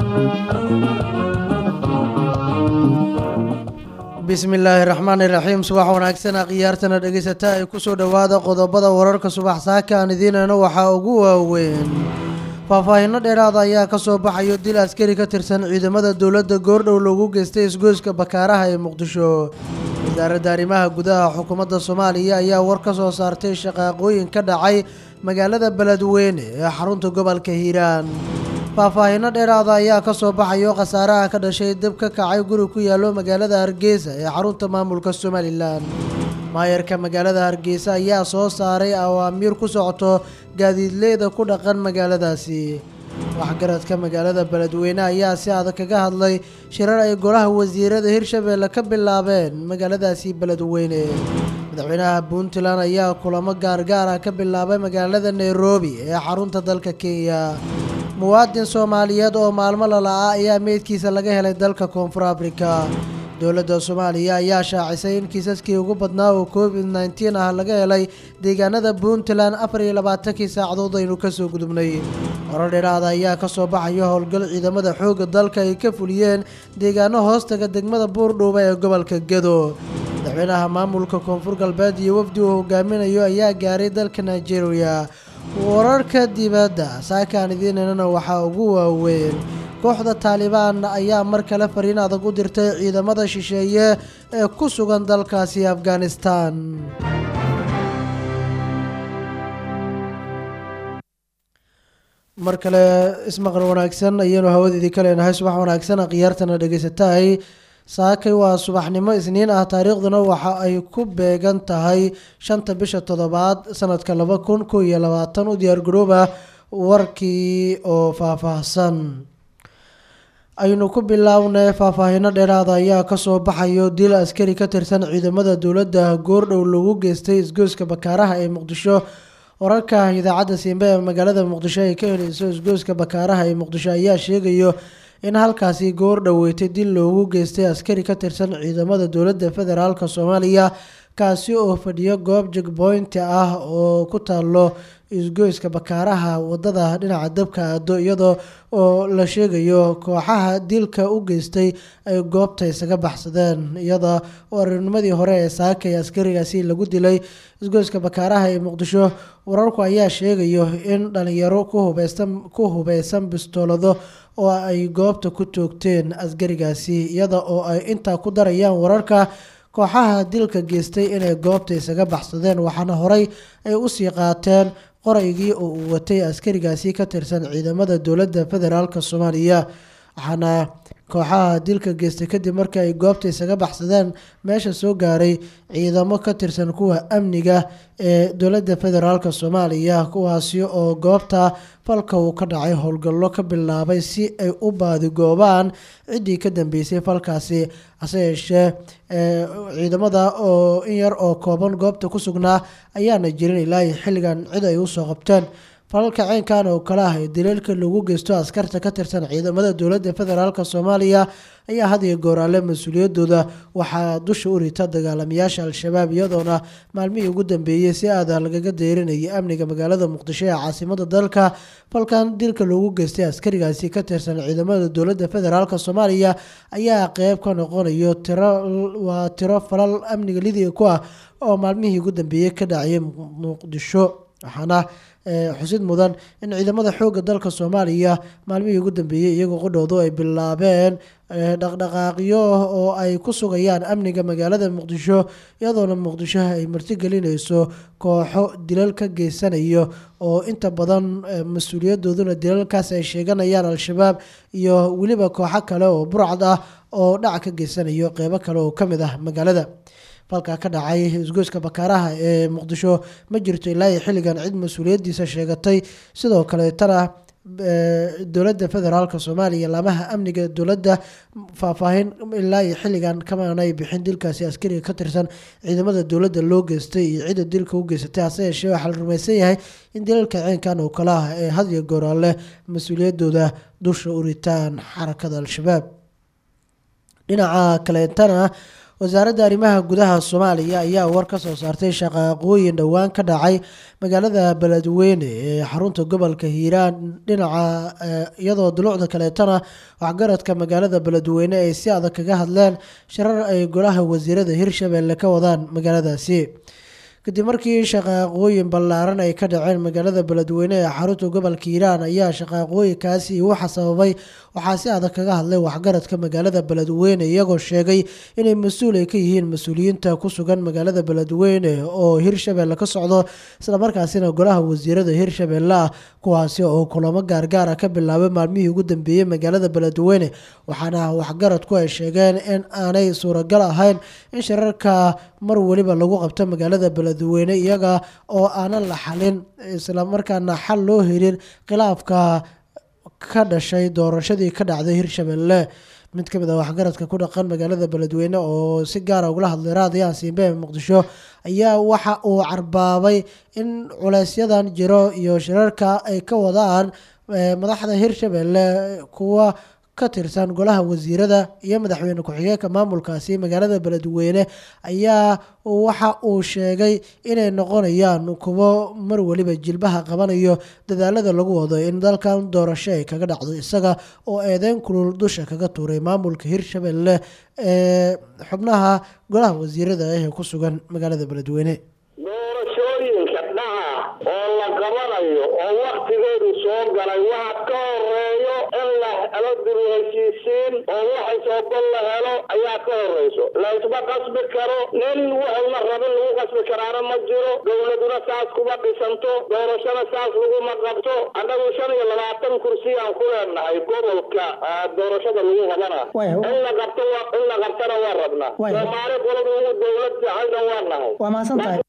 bismi illaahi raxmaani raxiim subax wanaagsana khiyaartana dhegeysata ay kusoo dhowaada qodobada wararka subax saaka aan idiinana waxaa ugu waaweyn faahfaahinno dheeraada ayaa kasoo baxayo dil askari ka tirsan ciidamada dowladda goordhow loogu geystay isgoyska bakaaraha ee muqdisho wasaaradda arrimaha gudaha xukuumadda soomaaliya ayaa war ka soo saartay shaqaaqooyin ka dhacay magaalada beledweyne ee xarunta gobolka hiiraan faahfaahinno dheeraada ayaa kasoo baxayo khasaaraha ka dhashay dab ka kacay guri ku yaallo magaalada hargeysa ee xarunta maamulka somalilan maayarka magaalada hargeysa ayaa soo saaray awaamiir ku socoto gaadiidleyda ku dhaqan magaaladaasi waxgaradka magaalada beledweyne ayaa si adag kaga hadlay shirar ay golaha wasiirada hirshabeelle ka bilaabeen magaaladaasi beledweyne madaxweynaha puntland ayaa kulamo gaargaar ah ka bilaabay magaalada nairobi ee xarunta dalka kenya muwaadin soomaaliyeed oo maalmo lala-a ayaa meydkiisa laga helay dalka koonfur afrika dowladda soomaaliya ayaa shaacisay in kiisaskii ugu badnaa oo covid nneteen ah laga helay deegaanada puntland afar iyo labaatankii saacadood aynu kasoo gudubnay horar dheeraada ayaa kasoo baxaya howlgal ciidamada xoogga dalka ay ka fuliyeen deegaano hoostaga degmada buurdhuuba ee gobolka gedo madaxweynaha maamulka koonfur galbeed iyo wafdi uu hogaaminayo ayaa gaaray dalka nigeria wararka dibadda saakaan idiinanana waxaa ugu waaweyn kooxda taalibaan ayaa mar kale fariin adag u dirtay ciidamada shisheeye ee ku sugan dalkaasi afghanistan mar kale ismaqal wanaagsan ayaynu hawadeedii ka leenahay subax wanaagsan khiyaartana dhegeysatahay saakay waa subaxnimo isniin ah taariikhduna waxa ay ku beegan tahay shanta bisha toddobaad sanadka laba kun kow iyo labaatan u diyaargarooba warkii oo faahfaahsan aynu ku bilownay faahfaahino dheeraada ayaa kasoo baxayo dil askari ka tirsan ciidamada dowladda goordhow lagu geystay isgoyska bakaaraha ee muqdisho wararka idaacadda siimbe ee magaalada muqdisho ay ka heleyso isgoyska bakaaraha ee muqdisho ayaa sheegayo in halkaasi goor dhoweetay dil loogu geystay askari ka tirsan ciidamada dowladda federaalk soomaaliya kaasi oo fadhiyo goob jegboynti ah oo ku taalo isgoyska bakaaraha wadada dhinaca dabka aado iyadoo oo la sheegayo kooxaha dilka u geystay ay goobta isaga baxsadeen iyada oo arinimadii hore ee saakay askarigaasi lagu dilay isgoyska bakaaraha ee muqdisho wararku ayaa sheegayo in dhalinyaro ku hubeysan bistoolado oo ay goobta ku toogteen askarigaasi iyada oo ay intaa ku darayaan wararka kooxaha dilka geystay inay goobta isaga baxsadeen waxaana horey ay usii qaateen qoraygii oo uu watay askarigaasi ka tirsan ciidamada dowladda federaalk soomaaliya waxaana kooxaha dilka geystay kadib markii ay goobta isaga baxsadeen meesha soo gaaray ciidamo ka tirsan kuwa amniga ee dowladda federaalk soomaaliya kuwaasi oo goobta falka uu ka dhacay howlgallo ka bilaabay si ay u baadigoobaan ciddii ka dambeysay falkaasi hase yeeshee ciidamada oo in yar oo kooban goobta ku sugnaa ayaana jirin ilaa xilligan cid ay usoo qabteen falalka ceynkan oo kale ah ee daliilka lagu geysto askarta ka tirsan ciidamada dowladda federaalk soomaaliya ayaa had iyo gooraale mas-uuliyadooda waxaa dusha u rita dagaalamayaasha al-shabaab iyadoona maalmihii ugu dambeeyey si aada lagaga deyrinayay amniga magaalada muqdisho ee caasimada dalka falkan dilka loogu geystay askarigaasi ka tirsan ciidamada dowladda federaalk soomaaliya ayaa qeyb ka noqonayo tiro waa tiro falal amniga lidiga ku ah oo maalmihii ugu dambeeyey ka dhacayay muqdisho waxaana xusid mudan in ciidamada xoogga dalka soomaaliya maalmihii ugu dambeeyey iyagoo qodhoodu ay bilaabeen dhaqdhaqaaqyo oo ay ku sugayaan amniga magaalada muqdisho iyadoona muqdisho ay martigelinayso kooxo dilal ka geysanayo oo inta badan mas-uuliyadooduna dilalkaas ay sheeganayaan al-shabaab iyo weliba kooxo kale oo burcad ah oo dhac ka geysanayo qeybo kale oo kamid ah magaalada falka ka dhacay isgoyska bakaaraha ee muqdisho ma jirto ilaa iyo xilligan cid mas-uuliyadiisa sheegatay sidoo kaleetana dowladda federaalk soomaaliya laamaha amniga dowladda faahfaahin ilaa iyo xilligan kamaanay bixin dilkaasi askariga ka tirsan ciidamada dowladda loo geystay iyo cidda dilka u geysatay hase yeeshee waxaa la rumaysan yahay in dilalka ceenkan oo kale ah ee had iyo gooraale mas-uuliyadooda dusha u ritaan xarakada al-shabaab dhinaca kaleetana wasaaradda arrimaha gudaha soomaaliya ayaa war ka soo saartay shaqaaqooyin dhowaan ka dhacay magaalada beledweyne ee xarunta gobolka hiiraan dhinaca iyadoo dulucda kaleetana waxgaradka magaalada beledweyne ay si adag kaga hadleen shirar ay golaha wasiirada hirshabelle ka wadaan magaaladaasi kadib markii shaqaaqooyin ballaaran ay ka dhaceen magaalada beledweyne ee xarunta gobolka hiiraan ayaa shaqaaqooyinkaasi waxa sababay waxaa si adag kaga hadlay waxgaradka magaalada beledweyne iyagoo sheegay inay mas-uul ay ka yihiin mas-uuliyiinta ku sugan magaalada beledweyne oo hirshabelle ka socdo islamarkaasina golaha wasiirada hirshabelle ah kuwaasi oo kulamo gaargaara ka bilaabay maalmihii ugu dambeeyey magaalada beledweyne waxaana waxgaradku ay sheegeen in aanay suuragal ahayn in shirarka mar weliba lagu qabto magaalada beledweyne iyaga oo aanan la xalin islamarkaana xal loo helin khilaafka ka dhashay doorashadii ka dhacday hirshabelle mid ka mid ah waxgaradka ku dhaqan magaalada beledweyne oo si gaara ugala hadlay raadiyaha siimbe ee muqdisho ayaa waxa uu carbaabay in culeysyadan jiro iyo shirarka ay ka wadaan madaxda hirshabelle kuwa ka tirsan golaha wasiirada iyo madaxweyne ku-xigeenka maamulkaasi magaalada beledweyne ayaa waxa uu sheegay inay noqonayaan kuwo mar weliba jilbaha qabanayo dadaalada lagu wado in dalkan doorasho ay kaga dhacdo isaga oo eedeyn kulul dusha kaga tuuray maamulka hirshabelle ee xubnaha golaha wasiirada ah ee ku sugan magaalada beledweyne doorashooyinka dhaca oo la qabanayo oo waktigeedu soo galay waxa ka horeeyo in la helo dib heshiisiin oo waxay soobal la helo ayaa ka horeyso laysma qasbi karo nin waxuna rabin lagu qasbi karaana ma jiro dowladuna saas kuma dhisanto doorashona saas laguma qabto annagu shan iyo labaatan kursi aan ku leenahay gobolka doorashada lagu qabana in la qabto in la qabtana waa rabnaa soomaali qolada ugu dowlad jacayna waa nahay waa mahadsantahay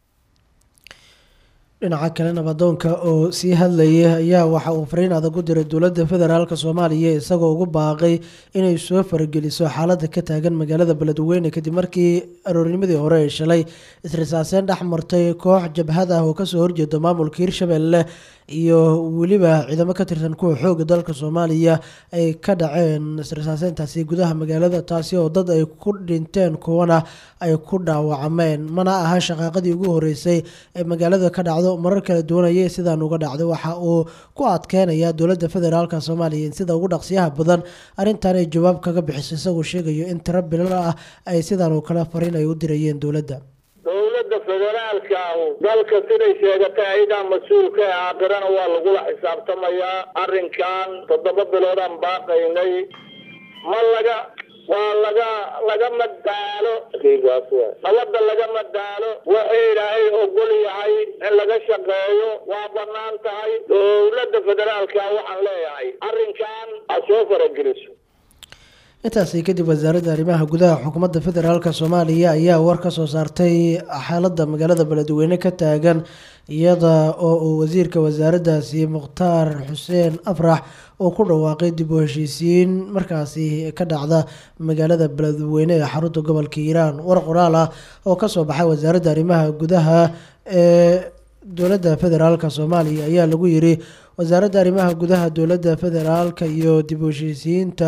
dhinaca kale nabadoonka oo sii hadlayay ayaa waxa uu fariin adag u diray dowladda federaalk soomaaliya isagoo ugu baaqay inay soo farageliso xaaladda ka taagan magaalada beledweyne kadib markii aroornimadii hore ay shalay isrisaaseyn dhex martay koox jabhad ah oo kasoo horjeeda maamulka hirshabelle iyo weliba ciidamo ka tirsan kuwa xooga dalka soomaaliya ay ka dhaceen isrisaaseyntaasi gudaha magaalada taasi oo dad ay ku dhinteen kuwana ay ku dhaawacmeen mana aha shaqaaqadii ugu horeysay ee magaalada ka dhacdo marar kala duwanayay sidaan uga dhacday waxa uu ku adkeynaya dowladda federaalk soomaaliya in sida ugu dhaqsiyaha badan arrintan ay jawaab kaga bixiso isagoo sheegayo in tiro bilan ah ay sidaan oo kale fariin ay u dirayeen dowladda dowladda federaalka ahu dalka siday sheegatay ayadaa mas-uulka ee aakhirana waa lagula xisaabtamayaa arrinkan toddoba biloodaan baaqaynay ma laga waa laga lagama daalo nabadda lagama daalo waxa ilaahay ogol yahay in laga shaqeeyo waa banaan tahay dowladda federaalka waxaan leeyahay arrinkan ha soo farageliso intaasi kadib wasaaradda arrimaha gudaha xukuumadda federaalk soomaaliya ayaa war ka soo saartay xaaladda magaalada beledweyne ka taagan iyada oo uu wasiirka wasaaraddaasi mukhtaar xuseen afrax uu ku dhawaaqay dib u heshiisiin markaasi ka dhacda magaalada beledweyne ee xarunta gobolka hiiraan war qoraal ah oo kasoo baxay wasaaradda arrimaha gudaha ee dowladda federaalk soomaaliya ayaa lagu yiri wasaaradda arrimaha gudaha dowladda federaalka iyo dib u heshiisiyiinta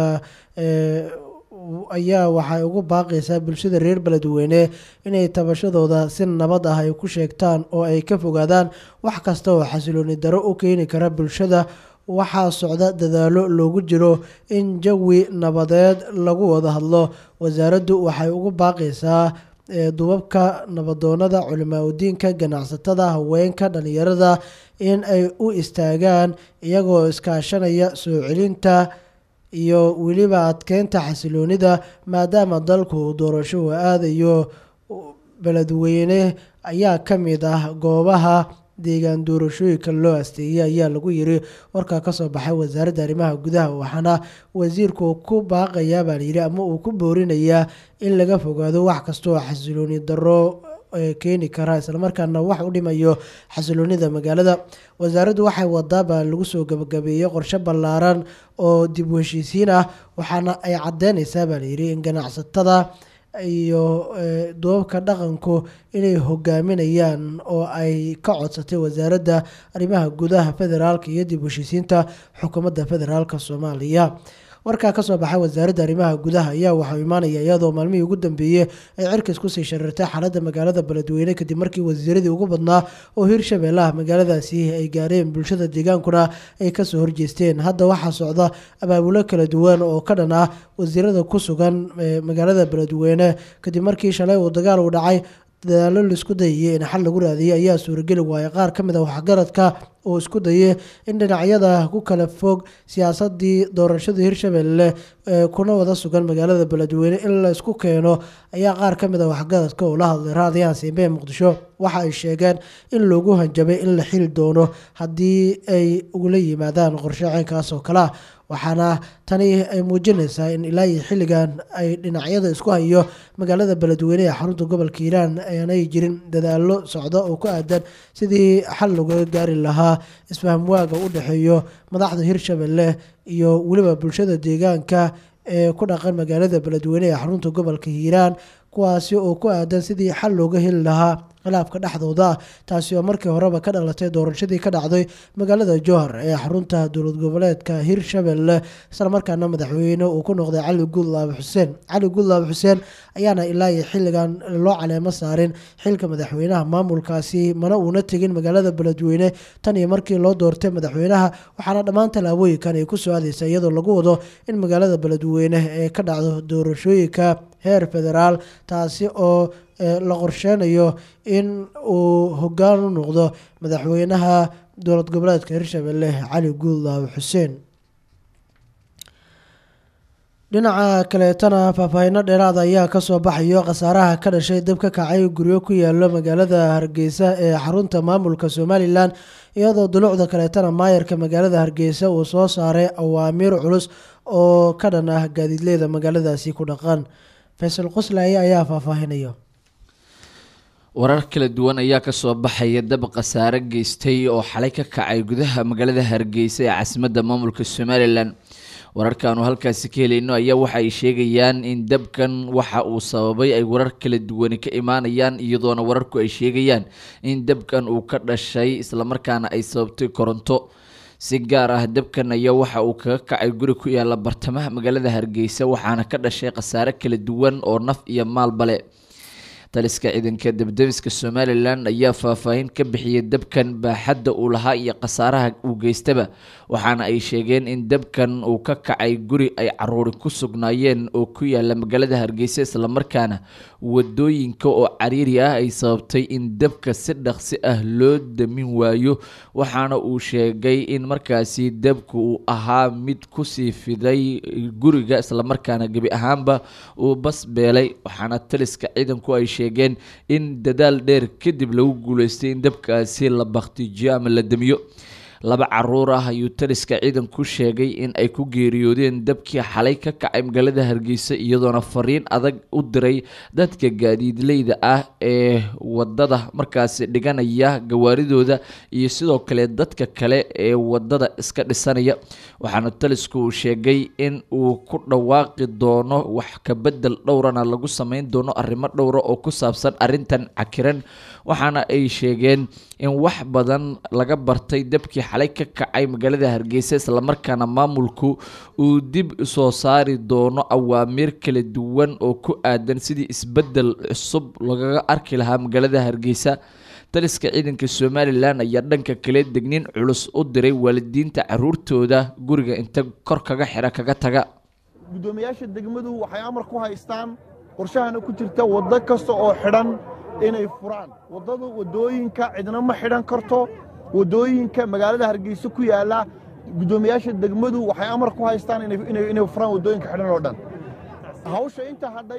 ayaa waxay ugu baaqaysaa bulshada reer beledweyne inay tabashadooda si nabad ah ay ku sheegtaan oo ay ka fogaadaan wax kasta oo xasilooni daro u keeni kara bulshada waxaa socda dadaalo loogu jiro in jawi nabadeed lagu wada hadlo wasaaraddu waxay ugu baaqaysaa dubabka nabadoonada culimaa udiinka ganacsatada haweenka dhalinyarada in ay u istaagaan iyagoo iskaashanaya soo celinta iyo weliba adkeynta xasiloonida maadaama dalku doorasho uu aadayo beledweyne ayaa ka mid ah goobaha deegaan doorashooyinka loo asteeyay ayaa lagu yiri warkaa kasoo baxay wasaaradda arrimaha gudaha waxaana wasiirku ku baaqayaa baa layidhi ama uu ku boorinayaa in laga fogaado wax kasta oo xasilooni daro keeni kara islamarkaana wax u dhimayo xasiloonida magaalada wasaaraddu waxay wadaabaa lagu soo gabagabeeyey qorshe ballaaran oo dib u heshiisiin ah waxaana ay cadeyneysaa baa layidhi in ganacsatada iyo duubabka dhaqanku inay hogaaminayaan oo ay ka codsatay wasaaradda arrimaha gudaha federaalka iyo dib u heshiisiinta xukuumadda federaalk soomaaliya warkaa kasoo baxay wasaaradda arrimaha gudaha ayaa waxau imaanaya iyadoo maalmihii ugu dambeeyey ay cirkas kusii sharirtay xaaladda magaalada beledweyne kadib markii wasiiradii ugu badnaa oo hirshabelle ah magaaladaasi ay gaareen bulshada deegaankuna ay kasoo horjeesteen hadda waxaa socda abaabulo kala duwan oo ka dhan ah wasiirada ku sugan magaalada beledweyne kadib markii shalay uu dagaal u dhacay dadaalo laisku dayayay in xal lagu raadiyay ayaa suurageli waayay qaar ka mid a waxgaradka oo isku dayay in dhinacyada ku kala fog siyaasadii doorashada hirshabelle kuna wada sugan magaalada beledweyne in la isku keeno ayaa qaar ka mid a waxgaradka oo la hadlay raadiyaha siimbe muqdisho waxa ay sheegeen in loogu hanjabay in la xili doono haddii ay ugula yimaadaan qorshe ceynkaas oo kale ah waxaana tani ay muujinaysaa in ilaa iyo xilligan ay dhinacyada isku hayo magaalada beledweyne ee xarunta gobolka hiiraan aanay jirin dadaalo socda oo ku aadan sidii xal laga gaari lahaa isfaham waaga u dhexeeyo madaxda hirshabelle iyo weliba bulshada deegaanka ee ku dhaqan magaalada beledweyne ee xarunta gobolka hiiraan kuwaasi oo ku aadan sidii xal looga heli lahaa khilaafka dhexdooda taasi oo markii horeba ka dhalatay doorashadii ka dhacday magaalada jowhar ee xarunta dowlad goboleedka hirshabelle islamarkaana madaxweyne uu ku noqday cali guudlaabe xuseen cali guudlaabe xuseen ayaana ilaa iyo xilligan loo caleemo saarin xilka madaxweynaha maamulkaasi mana uuna tegin magaalada beledweyne tan iyo markii loo doortay madaxweynaha waxaana dhammaan tallaabooyinkan ay ku soo aadeysa iyadoo lagu wado in magaalada beledweyne ee ka dhacdo doorashooyinka heer federaal taasi oo la qorsheynayo in uu hogaan u noqdo madaxweynaha dowlad goboleedka hirshabelle cali guudlaabe xuseen dhinaca kaleetana faahfaahino dheeraada ayaa kasoo baxayo khasaaraha ka dhashay dab ka kacay guryo ku yaalo magaalada hargeysa ee xarunta maamulka somalilan iyadoo dulucda kaleetana maayarka magaalada hargeysa uu soo saaray awaamiir culus oo ka dhan ah gaadiidleyda magaaladaasi ku dhaqan faysal qoslaaye ayaa faahfaahinaya warar kala duwan ayaa kasoo baxaya dab khasaare geystay oo xalay ka kacay gudaha magaalada hargeysa ee caasimadda maamulka somalilan wararkaanu halkaasi ka helayno ayaa waxa ay sheegayaan in dabkan waxa uu sababay ay warar kala duwani ka imaanayaan iyadoona wararku ay sheegayaan in dabkan uu ka dhashay islamarkaana ay sababtay koronto si gaar ah dabkan ayaa waxa uu kaga kacay guri ku yaala bartamaha magaalada hargeysa waxaana ka dhashay khasaare kala duwan oo naf iyo maalbale taliska ciidanka debdebiska somalilan ayaa faahfaahin ka bixiyay dabkan baaxadda uu lahaa iyo khasaaraha uu geystaba waxaana ay sheegeen in dabkan uu ka kacay guri ay caruuri ku sugnaayeen oo ku yaala magaalada hargeysa islamarkaana wadooyinka oo cariiri ah ay sababtay in dabka si dhaqsi ah loo damin waayo waxaana uu sheegay in markaasi dabku uu ahaa mid kusii fiday guriga islamarkaana gebi ahaanba uu bas beelay waxaana taliska ciidanku ay sheegeen in dadaal dheer kadib lagu guuleystay in dabkaasi la baktijiyo ama la damiyo laba caruur ah ayuu taliska ciidanku sheegay in ay ku geeriyoodeen dabkii xalay ka kacay magaalada hargeysa iyadoona fariin adag u diray dadka gaadiidleyda ah ee wadada markaasi dhiganaya gawaaridooda iyo sidoo kale dadka kale ee wadada iska dhisanaya waxaana talisku uu sheegay in uu ku dhawaaqi doono wax kabedel dhowrana lagu sameyn doono arrimo dhowra oo ku saabsan arintan cakiran waxaana ay sheegeen in wax badan laga bartay dabkii xalay ka kacay magaalada hargeysa islamarkaana maamulku uu dib soo saari doono awaamiir kala duwan oo ku aadan sidii isbedel cusub lagaga arki lahaa magaalada hargeysa taliska ciidanka somalilan ayaa dhanka kale degniin culus u diray waalidiinta caruurtooda guriga inta kor kaga xira kaga taga guddoomiyaasha degmadu waxay amar ku haystaan qorshahana ku jirta waddo kasta oo xidhan inay furaan waddadu waddooyinka cidna ma xidhan karto waddooyinka magaalada hargeysa ku yaalla guddoomiyaasha degmadu waxay amar ku haystaan inay furaan waddooyinka xidhan oo dhan hawsha inta hadhay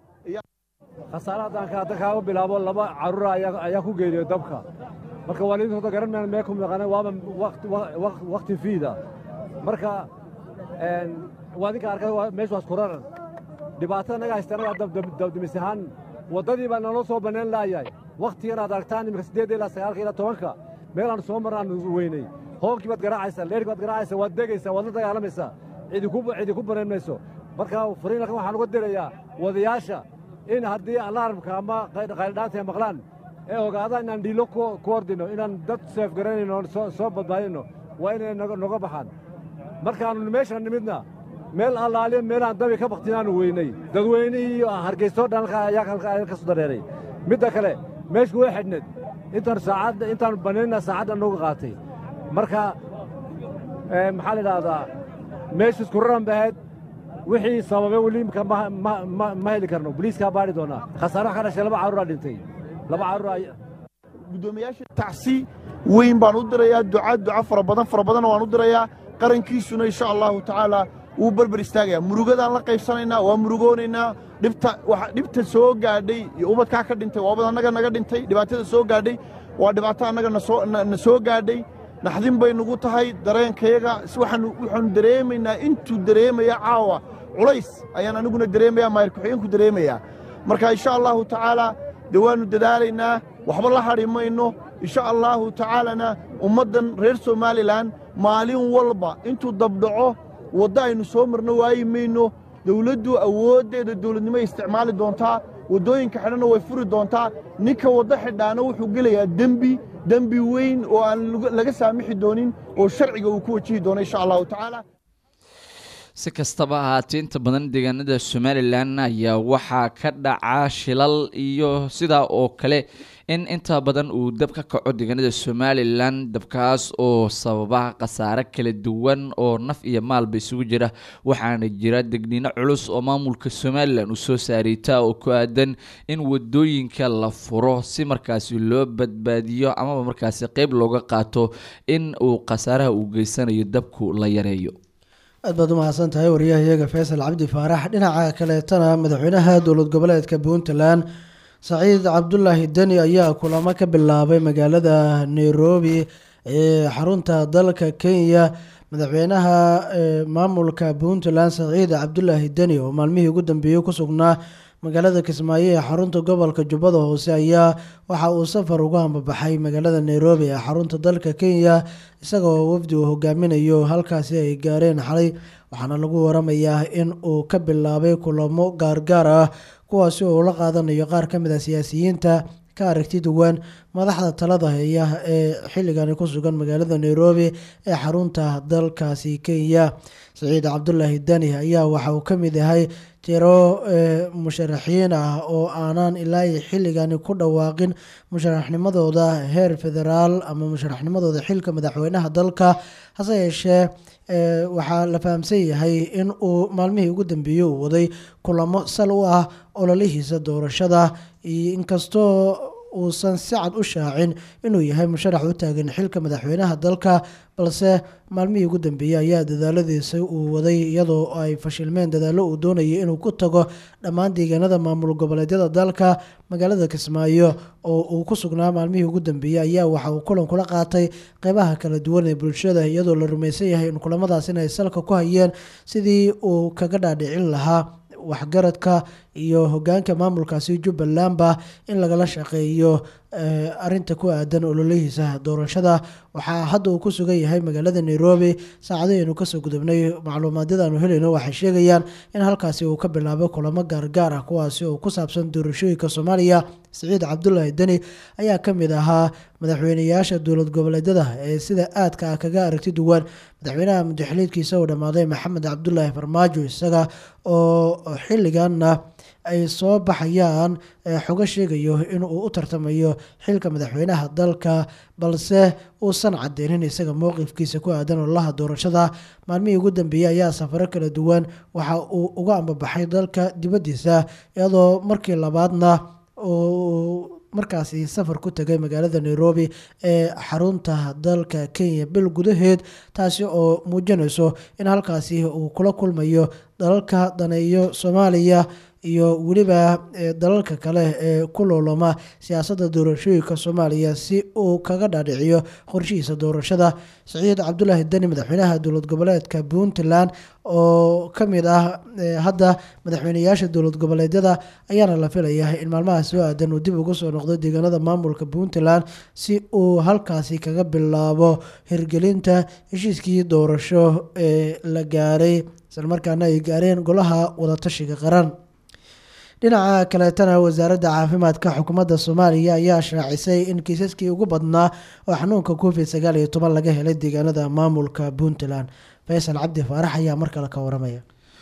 khasaare haddaan hadda kaaga bilaabo laba carruura ayaa ku geeriyo dabka marka waalidiintooda garan mayaan mee ku maqaneen waaba wakti fiida marka waa idinka arkay meeshu waas kuraran dhibaatada naga haystana waa dabdimis ahaan waddadii baa naloo soo bannayn laayahay wakhtigan aad aragtaan iminka siddeedda ilaa sagaalka ilaa tobanka meelaan soo marnaan weynay hoonkii baad garaacaysaa leerhkii baad garaacaysaa waad degaysaa waad la dagaalamaysaa cidi ku banayn mayso marka fariinalkan waxaan uga dirayaa wadayaasha in haddii alaaramka ama qayldhaanta ay maqlaan ee ogaadaan inaan dhiilo ku ordino inaan dad seef garanayno soo badbaadino waa inay noga baxaan markaannu meeshaan nimidna meel allaaliya meelaan dabi ka baktinaanu weynay dadweynihii iyo hargeysoo dhan halkaa ayaa halkaa ayaa ka soo dareeray midda kale meeshku way xidhneed intaan saacadda intaan banaynaa saacadda nooga qaatay marka ee, maxaa la idhaahdaa meeshu isku raran bahayd wixii sababay weli imika ma, ma, ma, ma heli karno boliiskaa baadhi doonaa khasaare wax ka dhashay laba carruuraa dhintay laba carruur ay guddoomiyaasha tacsi weyn baan u dirayaa duca duca fara badan fara badanna waan u dirayaa qarankiisuna insha allahu tacaala wuu berber istaagayaa murugadaan la qaybsanaynaa waa murugoonaynaa dhibta waxa dhibta soo gaadhay iyo ubadkaa ka dhintay waa ubad annaga naga dhintay dhibaatada soo gaadhay waa dhibaato annaga na soo na na soo gaadhay naxdin bay nagu tahay dareenkayaga si waxaanu waxaanu dareemaynaa intuu dareemaya caawa culays ayaan aniguna dareemayaa maayir ku-xigeenku dareemayaa marka insha allahu tacaala dee waannu dadaalaynaa waxba la hadhi mayno insha allahu tacaalana ummaddan reer somalilan maalin walba intuu dabdhaco waddo aynu soo marno waayi mayno dawladdu awooddeeda dawladnimo ay isticmaali doontaa waddooyinka xidhanna way furi doontaa ninka waddo xidhaana wuxuu gelayaa dembi dembi weyn oo aan lagu- laga saamixi doonin oo sharciga uu ku wajihi doono insha allahu tacaala si kastaba ahaatee inta badan deegaanada somalilan ayaa waxaa ka dhaca shilal iyo sidaa oo kale in inta badan uu dab ka kaco deegaanada somalilan dabkaas oo sababa khasaare kala duwan oo naf iyo maalba isugu jira waxaana jira degniino culus oo maamulka somalilan uu soo saariyta oo ku aadan in wadooyinka la furo si markaasi loo badbaadiyo amaba markaasi qeyb looga qaato in uu khasaaraha uu geysanayo dabku la yareeyo aad baad u mahadsan tahay wariyahayaga faysal cabdi faarax dhinaca kaleetana madaxweynaha dowlad goboleedka puntland saciid cabdulaahi deni ayaa kulamo ka bilaabay magaalada nairobi ee xarunta dalka kenya madaxweynaha ee maamulka puntland saciid cabdulaahi deni oo maalmihii ugu dambeeyey ku sugnaa magaalada kismaayo ee xarunta gobolka jubbada hoose ayaa waxa uu safar uga hambabaxay magaalada nairobi ee xarunta dalka kenya isagoo wafdi uu hogaaminayo halkaasi ay gaareen xalay waxaana lagu waramayaa in uu ka bilaabay kulamo gaargaar ah kuwaasi oo ula qaadanayo qaar ka mid a siyaasiyiinta ka aragti duwan madaxda talada haya ee xilligani ku sugan magaalada nairobi ee xarunta dalkaasi kenya saciid cabdulaahi dani ayaa waxa uu ka mid yahay tiro ee, musharaxiin ah oo aanan ilaa iyo xilligani ku dhawaaqin musharaxnimadooda heer federaal ama musharaxnimadooda xilka madaxweynaha dalka hase yeeshee ee, waxaa la fahamsan yahay in uu maalmihii ugu dambeeyey uu waday kulamo sal u ah ololihiisa doorashada iyo inkastoo uusan si cad u shaacin inuu yahay musharax u taagan xilka madaxweynaha dalka balse maalmihii ugu dambeeyey ayaa dadaaladiisa uu waday iyadoo ay fashilmeen dadaallo uu doonayay inuu ku tago dhammaan deegaanada maamul goboleedyada dalka magaalada kismaayo oo uu ku sugnaa maalmihii ugu dambeeyey ayaa waxa uu kulan kula qaatay qeybaha kala duwan ee bulshada iyadoo la rumaysan yahay in kulamadaasina ay salka ku hayeen sidii uu kaga dhaadhicin lahaa waxgaradka iyo hogaanka maamulkaasi jubbalandba in lagala shaqeeyo eh, arinta ku aadan ololihiisa doorashada waxaa hadda uu ku sugan yahay magaalada nairobi saacadahaynu kasoo gudubnay macluumaadyada aanu helayno waxay sheegayaan in halkaasi uu ka bilaabay kulamo gaargaar ah kuwaasi oo ku saabsan doorashooyinka soomaaliya siciid cabdulaahi deni ayaa ka mid ahaa madaxweyneyaasha dowlad goboleedyada ee sida aadka ah kaga aragti duwan madaxweynaha mudaxiliidkiisa uu dhammaaday maxamed cabdulaahi farmaajo isaga oo xilliganna ay soo baxayaan ee xogo sheegayo inuu u tartamayo xilka madaxweynaha dalka balse uusan cadeynin isaga mowqifkiisa ku aadan ololaha doorashada maalmihii ugu dambeeyey ayaa safaro kala duwan waxa uu uga ambabaxay dalka dibaddiisa iyadoo markii labaadna uu markaasi safar ku tegay magaalada nairobi ee xarunta dalka kenya bil gudaheed taasi oo muujinayso in halkaasi uu kula kulmayo dalalka daneeyo soomaaliya iyo weliba eh, dalalka kale ee ku loolama siyaasadda doorashooyinka soomaaliya si uu kaga dhaadhiciyo qorshihiisa doorashada saciid cabdulaahi deni madaxweynaha dowlad goboleedka puntland oo ka mid ah eh, hadda madaxweyneyaasha dowlad goboleedyada ayaana la filayaa in maalmaha soo aadan uu dib ugu soo noqdo deegaanada maamulka puntland si uu halkaasi kaga bilaabo hirgelinta heshiiskii doorasho ee la gaaray islamarkaana ay gaareen golaha wadatashiga qaran dhinaca kaleetana wasaaradda caafimaadka xukuumadda soomaaliya ayaa shaacisay in kiisaskii ugu badnaa oo xanuunka covid sagaal iyo toban laga helay deegaanada maamulka puntland faysal cabdi faarax ayaa mar kale ka waramaya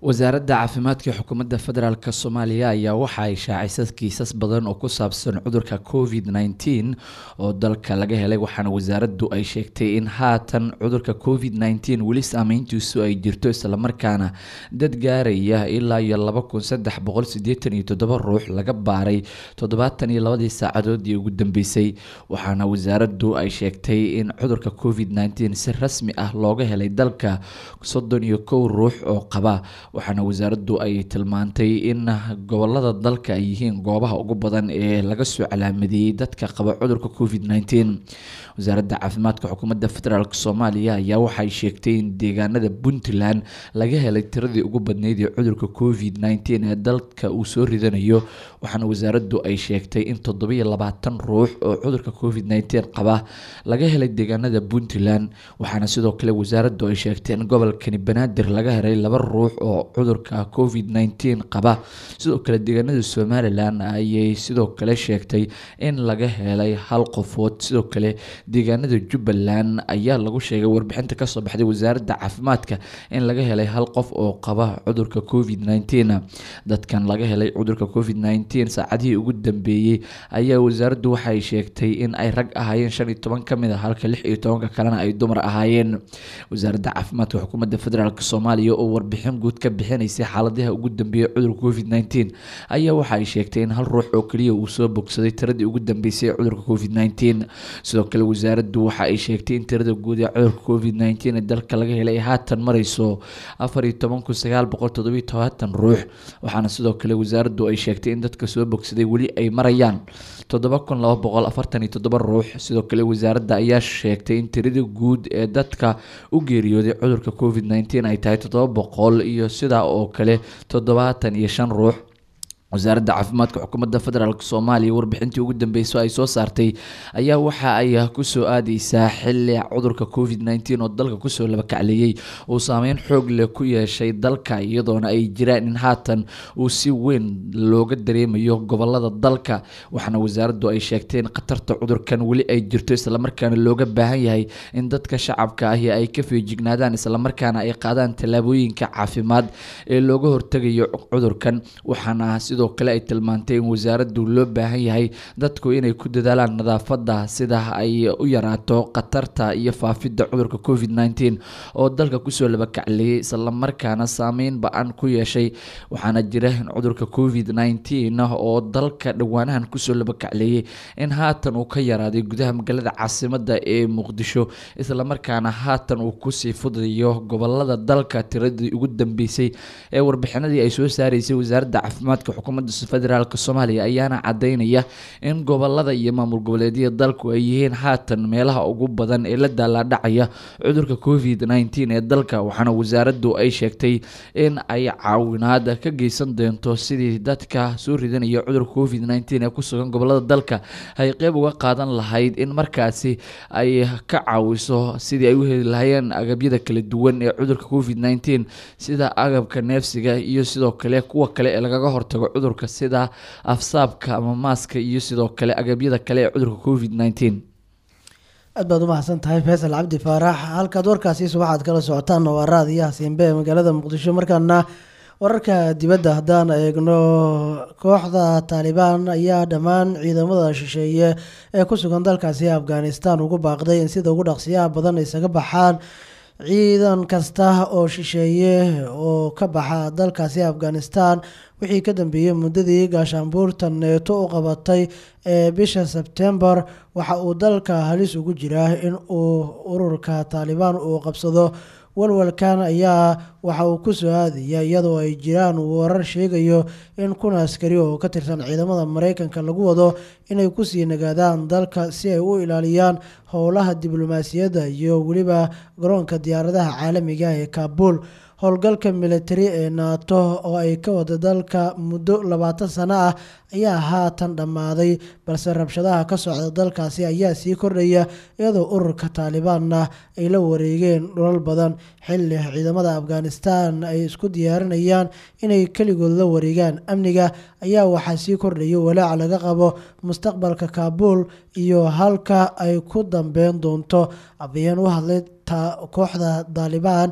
wasaaradda caafimaadka xukuumadda federaalk soomaaliya ayaa waxa ay shaacisay kiisas badan oo ku saabsan cudurka covid nneteen oo dalka laga helay waxaana wasaaraddu ay sheegtay in haatan cudurka covid nneteen weli saameyntiisu ay jirto islamarkaana dad gaaraya ilaa iyo laba kun saddex boqol sideetan iyo toddoba ruux laga baaray toddobaatan iyo labadii saacadoodii ugu dambeysay waxaana wasaaraddu ay sheegtay in cudurka covid nneteen si rasmi ah looga helay dalka soddon iyo kow ruux oo qaba waxaana wasaaraddu ay tilmaantay in gobolada dalka ay yihiin goobaha ugu badan ee laga soo calaamadeeyey dadka qaba cudurka covid nneteen wasaaradda caafimaadka xukuumadda federaalk soomaaliya ayaa waxay sheegtay in deegaanada puntland laga helay tiradii ugu badneyd ee cudurka covid nneteen ee dalka uu soo ridanayo waxaana wasaaraddu ay sheegtay in toddobiyo labaatan ruux oo cudurka covid nneteen qaba laga helay deegaanada puntland waxaana sidoo kale wasaaraddu ay sheegtay in gobolkani banaadir laga helay laba ruux oo cudurka covid nneteen qaba sidoo kale deegaanada somalilan ayay sidoo kale sheegtay in laga helay hal qofood sidoo kale deegaanada jubbaland ayaa lagu sheegay warbixinta kasoo baxday wasaaradda caafimaadka in laga helay hal qof oo qaba cudurka covid nneteen dadkan laga helay cudurka covid nneteen saacadihii ugu dambeeyey ayaa wasaaraddu waxay sheegtay in ay rag ahaayeen shan iyo toban kamid a halka lix iyo tobanka kalena ay dumar ahaayeen wasaaradda caafimaadka xukuumadda federaalk soomaaliya oo warbixin guud ka bixinaysay xaaladaha ugu dambeeyay cudurka covid nneteen ayaa waxa ay sheegtay in hal ruux oo keliya uu soo bogsaday tiradii ugu dambeysay ee cudurka covid nneteen sidoo kale wasaaraddu waxa ay sheegtay in tirada guud ee cudurka covid nneteen ee dalka laga helay ay haatan mareyso afar iyo toban kun sagaal boqol toddobiyo tobaatan ruux waxaana sidoo kale wasaaraddu ay sheegtay in dadka soo bogsaday weli ay marayaan toddoba kun laba boqol afartan iyo toddoba ruux sidoo kale wasaaradda ayaa sheegtay in tirada guud ee dadka u geeriyooday cudurka covid nneteen ay tahay toddoba boqol iyo sidaa oo kale toddobaatan iyo shan ruux wasaaradda caafimaadka xukuumadda federaalk soomaaliya warbixintii ugu dambeyso ay soo saartay ayaa waxa ay kusoo aadeysaa xili cudurka covid nneteen oo dalka kusoo labakacleeyey uu saameyn xoog leh ku yeeshay dalka iyadoona ay jiraan in haatan uu si weyn looga dareemayo gobolada dalka waxaana wasaaraddu ay sheegtay in khatarta cudurkan weli ay jirto islamarkaana looga baahan yahay in dadka shacabka ahi ay ka feejignaadaan islamarkaana ay qaadaan tallaabooyinka caafimaad ee looga hortegayo cudurkan waxaana sidoo kale ay tilmaantay in wasaaraddu loo baahan yahay dadku inay ku dadaalaan nadaafadda sida ay u yaraato khatarta iyo faafidda cudurka covid nneteen oo dalka kusoo labakacleeyay islamarkaana saameyn ba-an ku yeeshay waxaana jira in cudurka covid nneteen oo dalka dhowaanahan kusoo labakacleeyay in haatan uu ka yaraaday gudaha magaalada caasimadda ee muqdisho islamarkaana haatan uu kusii fudayo gobolada dalka tiradii ugu dambeysay ee warbixinadii ay soo saareysay wasaaradda caafimaadka xukuumadda federaalk soomaaliya ayaana cadeynaya in gobolada iyo maamul goboleedyada dalku ay yihiin haatan meelaha ugu badan ee la daalaadhacaya cudurka covid nneteen ee dalka waxaana wasaaraddu ay sheegtay in ay caawinaad ka geysan doonto sidii dadka soo ridanaya cudurka covid nneteen ee kusugan gobolada dalka ay qeyb uga qaadan lahayd in markaasi ay ka caawiso sidii ay u heli lahayeen agabyada kala duwan ee cudurka covid nneteen sida agabka neefsiga iyo sidoo kale kuwa kale ee lagaga hortago cudurka sida afsaabka ama maaska iyo sidoo kale agabyada kale ee cudurka covid nneteen aad baad u mahadsan tahay faysal cabdi faarax halkaad warkaasi subaxaad kala socotaanna waa raadiyaha siinbe ee magaalada muqdisho markaana wararka dibadda haddaan eegno kooxda taalibaan ayaa dhammaan ciidamada shisheeye ee ku sugan dalkaasi afghanistan ugu baaqday in sida ugu dhaqsiyaha badan isaga baxaan ciidan kasta oo shisheeye oo ka baxa dalkaasi afghanistan wixii ka dambeeyey muddadii gaashaanbuurta neeto u qabatay ee bisha sebtembar waxa uu dalka halis ugu jiraa in uu ururka taalibaan uu qabsado walwalkan ayaa waxa uu ku soo aadaya iyadoo ay jiraan warar sheegayo in kun askari oo ka tirsan ciidamada mareykanka lagu wado inay kusii nagaadaan dalka si ay u ilaaliyaan howlaha diblomaasiyadda iyo weliba garoonka diyaaradaha caalamiga ee kaabul howlgalka militari ee naato oo ay ka wada dalka muddo labaatan sano ah ayaa haatan dhammaaday balse rabshadaha ka socda dalkaasi ayaa sii kordhaya iyadoo ururka taalibaanna ay la wareegeen dhulal badan xilli ciidamada afghanistan ay isku diyaarinayaan inay keligood la wareegaan amniga ayaa waxaa sii kordhaya walaac laga qabo mustaqbalka kaabul iyo halka ay ku dambeyn doonto abayeen u hadlay kooxda taalibaan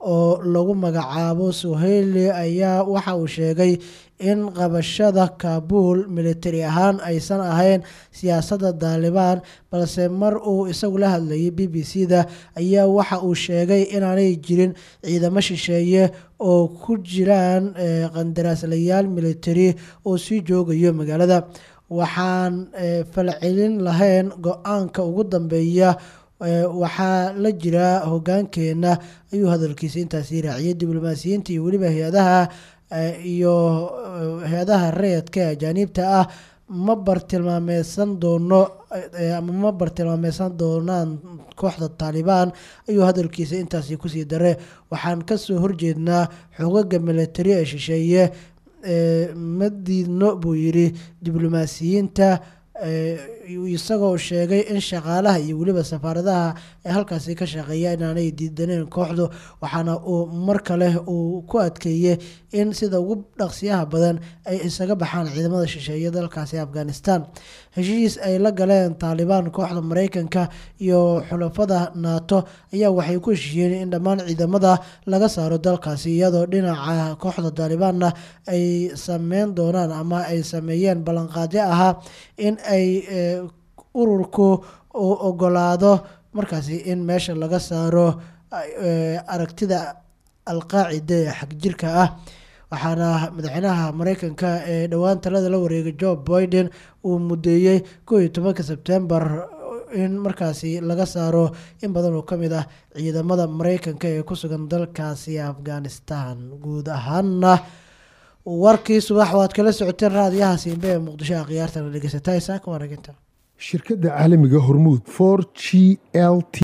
oo lagu magacaabo suheyli ayaa waxa uu sheegay in qabashada kaabul militari ahaan aysan ahayn siyaasadda daalibaan balse mar uu isagu la hadlayay b b c da ayaa waxa uu sheegay inaanay jirin ciidamo shisheeye oo ku jiraan qandaraaslayaal militari oo sii joogayo magaalada waxaan falcelin lahayn go-aanka ugu dambeeya waxaa la jira hogaankeenna ayuu hadalkiisa intaasi raaciyay diblomaasiyiinta iyo weliba hay-adaha iyo hay-adaha rayadka ee ajaaniibta ah ma bartilmaameysan doono ama ma bartilmaameysan doonaan kooxda taalibaan ayuu hadalkiisa intaasi kusii dare waxaan kasoo horjeednaa xogaga militari ee shisheeye ma diidno buu yidhi diblomaasiyiinta isagoo sheegay in shaqaalaha iyo weliba safaaradaha ee halkaasi ka shaqeeya inaanay diidaneen kooxdu waxaana uu mar kale uu ku adkeeyey in sida ugu dhaqsiyaha badan ay isaga baxaan ciidamada shisheeye dalkaasi afghanistan heshiis ay la galeen taalibaan kooxda mareykanka iyo xulafada nato ayaa waxay ku heshiiyeen in dhammaan ciidamada laga saaro dalkaasi iyadoo dhinaca kooxda taalibaanna ay sameyn doonaan ama ay sameeyeen ballanqaadyo ahaa in ay ururku uu ogolaado markaasi in meesha laga saaro aragtida alqaacida ee xagjirka ah waxaana madaxweynaha mareykanka ee dhowaan talada la wareegay joe biden uu mudeeyey koo iyo tobanka sebtembar in markaasi laga saaro in badan oo kamid ah ciidamada mareykanka ee ku sugan dalkaasi afghanistan guud ahaana warkii subax waad kala socoteen raadiyaha siimbe ee muqdisho a khiyaartana dhegeysataa isaaka wanaginta shirkadda caalamiga hormuud for g l t